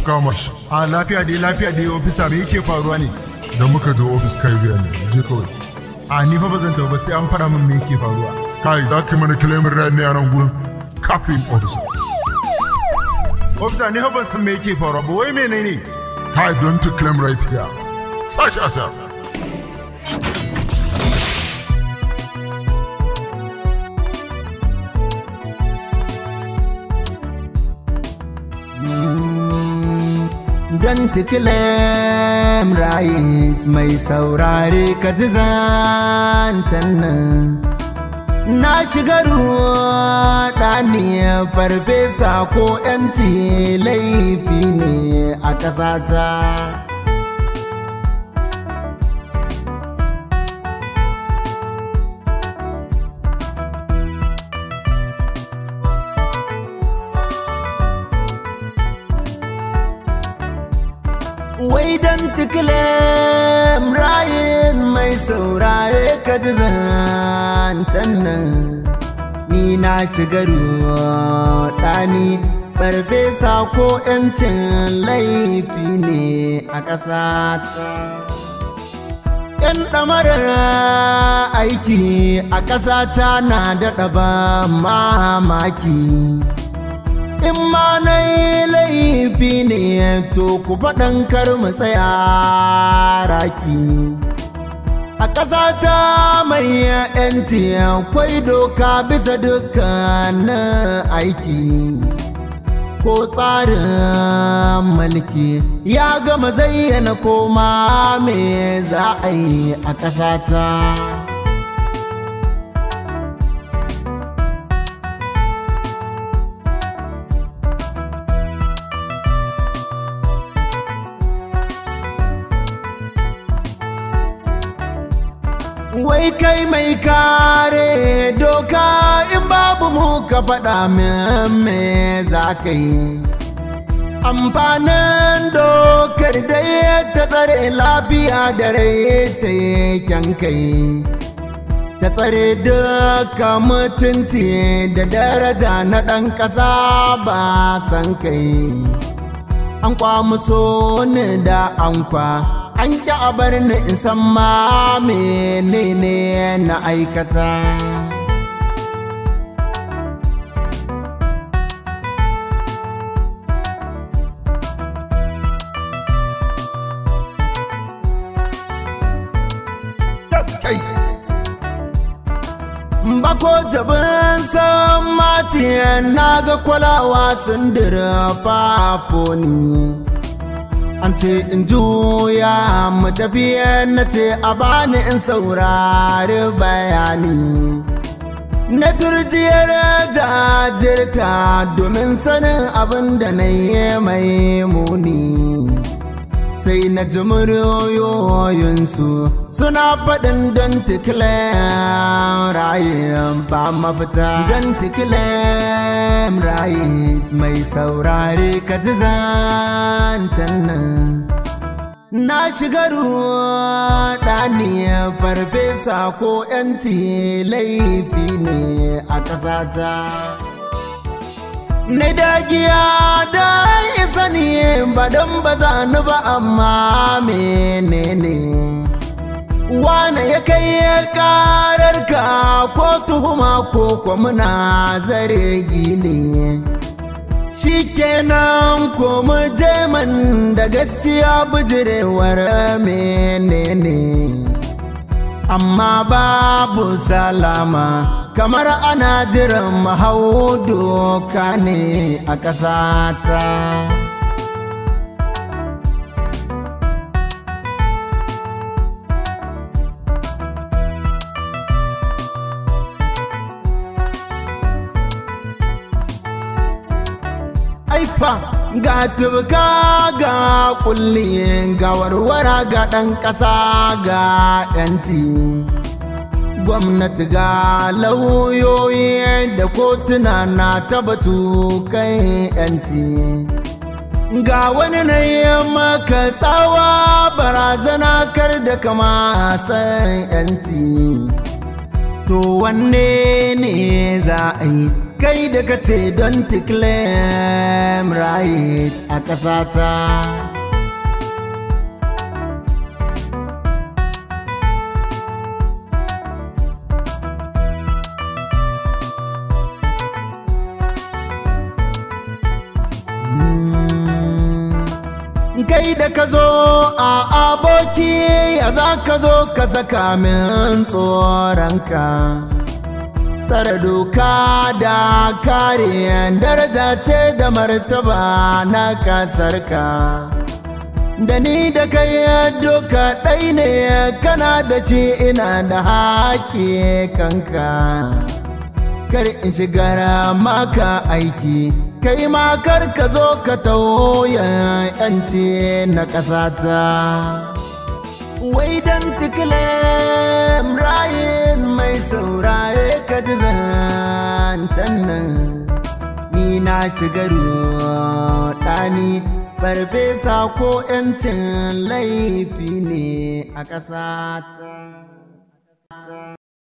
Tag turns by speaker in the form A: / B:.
A: kama shi
B: a lafiya dai lafiya dai ofisa me yake faruwa ne
A: da muka je ofis kai biya ne je kawai
B: a ni fa ba zan tafi ba sai an fara min me yake faruwa
A: kai za ka yi mana kilemin rai ne a nan gurin kafin ofisa
B: ofisa ni fa ban san me yake faruwa ba wai menene
A: kai don to claim right here sashi asa
C: Don tikilem right mai saurare ka ji zancen nan. Na shiga ruwa ɗani farfesa ko ‘yanci laifi ne a ƙasata. Wai dan tikilem rayin mai saurare ka ji zancen nan. Ni na shiga ruwa ɗani farfesa ko ‘yancin laifi ne a ƙasata. ‘Yan ɗamarar aiki a ƙasata na daɗa ba mamaki. in ma na yi laifi ne to ku faɗan kar mu tsaya raki a ƙasa ta mai yanci akwai doka bisa dukkanin aiki ko tsarin mulki ya gama zayyana koma me za a yi a ƙasa ta Wai kai mai kare doka in babu mu ka faɗa min me za ka yi. Amfanin dokar dai ta tsare lafiya da rai ta kyan kai. Ta tsare duka mutunci da daraja na ɗan ƙasa ba san kai. An kwamuso ni da ankwa. an ƙi a bar ni in san ma menene na aikata Bako jabin san matiyan na ga kwalawa sun dirfa foni. an ce in juya mu tafiya na ce a bani in saurari bayani na turjiyar jajirta domin sanin abin da na yi mai muni sai na ji muryoyinsu suna faɗin don tikilen rayin ba mafita don tikilen rayin mai saurare ka ji zancen nan na shiga ruwa ɗani farfesa ko ‘yanci laifi ne a ƙasata Ni dagiya da isa ne ba don ba za ni ba amma menene Wane ya kai ya karar ka ko tuhuma ko kwa muna zare gine Shi kenan ko mu je man da gaskiya bijirewar menene Amma babu salama kamar ana jiran mahau doka ne a ƙasata. Aifa ga tubka ga kulli ga warwara ga ɗan ƙasa ga 'yanci. gwamnati ga lauyoyi da kotuna na tabatu kai yanci ga wani na yi maka tsawa barazana kar da kama san yanci to wanne ne za a yi kai da ka ce don to claim right a ƙasata. kai da ka zo a aboki ya za ka zo ka saka min tsoronka tsara doka da kare daraja ce da martaba na kasarka da ni da kai doka ɗai ne kana da shi ina da haƙi kanka kar in shigar maka aiki kai ma kar ka zo ka tauya yanci na ƙasata wai dan tikile rayin mai saurare ka ji zantan nan ni na shiga ɗani farfesa ko 'yancin laifi ne a ƙasata